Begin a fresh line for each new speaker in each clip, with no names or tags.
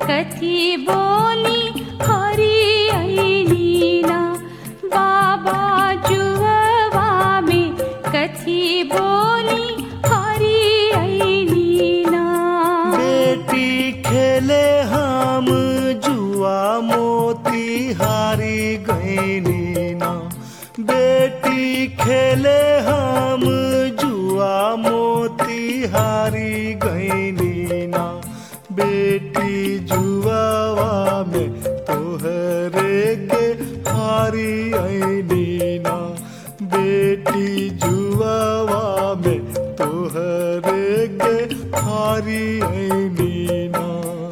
कथी बोली हरी ऐलीना बाबा जुहवा में कथी बोली हरी ऐलीना
बेटी खेले हम जुआ मोती हारी गईनी ना बेटी खेले हम जुआ मोती हारी गईनी ना बेटी जुआवा में तोहरे के हारी आईनी ना बेटी जुआवा में तोहरे के हारी आईनी ना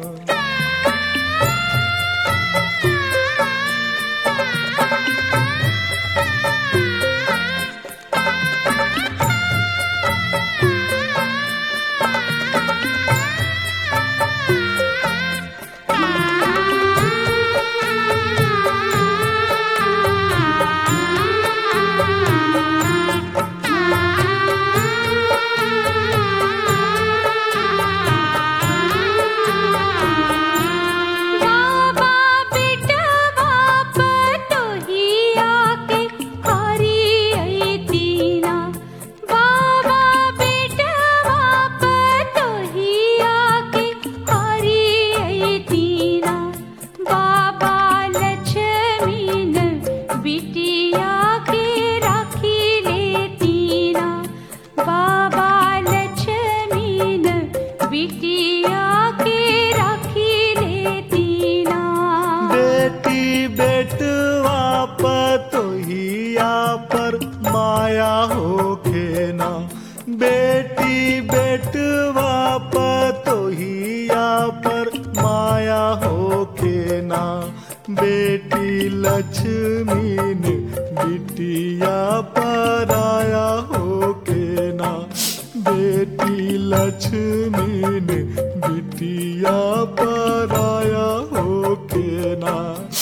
बाबा बेटवा पतोहिया के हरी ऐतीना बाबा बेटवा पतोहिया के हरी ऐतीना बाबा लक्ष्मीन बिटिया के राखी लेतीना बाबा लक्ष्मीन बिटिया के राखी लेतीना
बेटी बेटवा पतोहिया पर माया होखे ना बेटी बेटवा पतोहिया पर माया होखे ना बेटी लक्ष्मी ने बिटिया पर आया होके ना बेटी लक्ष्मी ने बिटिया पर आया होके ना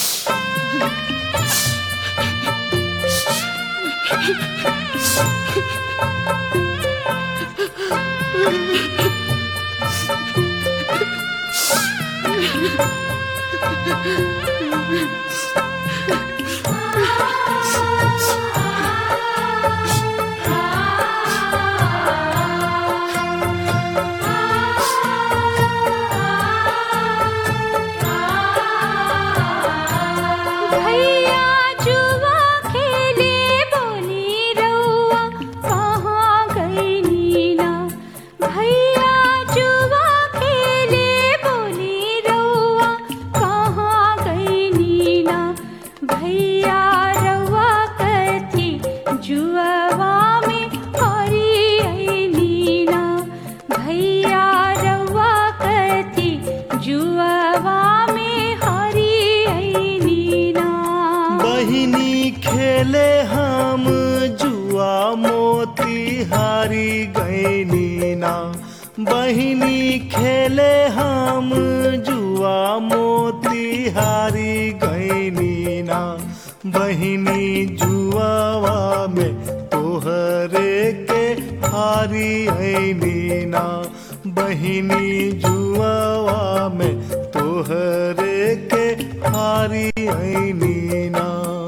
भैया जुआ खेले बोली रउआ कहाँ गई नीना भैया जुआ खेले बोली रउआ कहाँ गई नीना भैया रउआ कथी जुआवा में हरी आई नीना भैया रउआ कथी जुआवा में हरी आई नीना
बहिनी खेले हम जुआ मोती हारी गईनी ना बहिनी खेले हम जुआ मोती हारी गईनी ना बहिनी जुआवा में तोहरे के हारी आईनी ना बहिनी जुआवा में तोहरे के हारी आईनी ना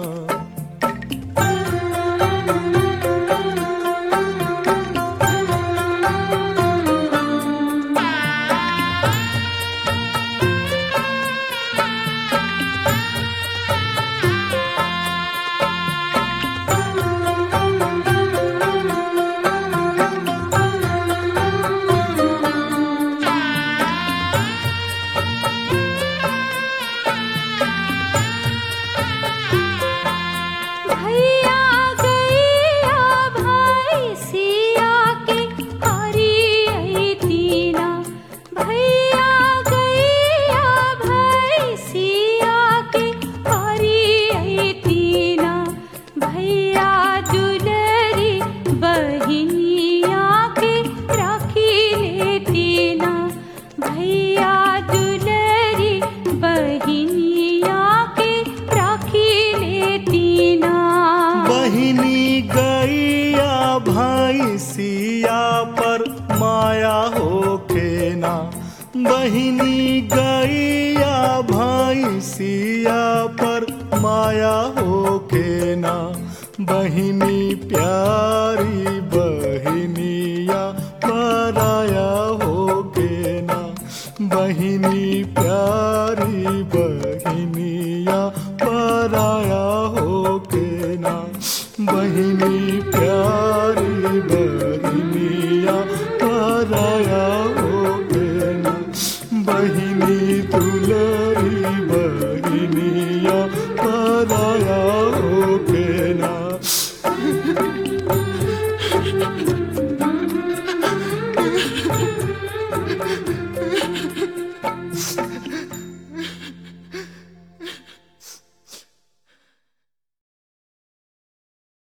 भैया गैया भाई सिया के हरी आई तीना भैया गैया भाई सिया के हरी आई तीना भैया दुलरी बहिनिया के राखी लेतीना भैया दुलरी बहिनिया के राखी लेतीना
बहिनी गैया भाई सिया पर माया होके ना बहिनी गैया भैंसिया पर माया हो के ना बहिनी प्यारी बहिनिया पराया हो के ना बहिनी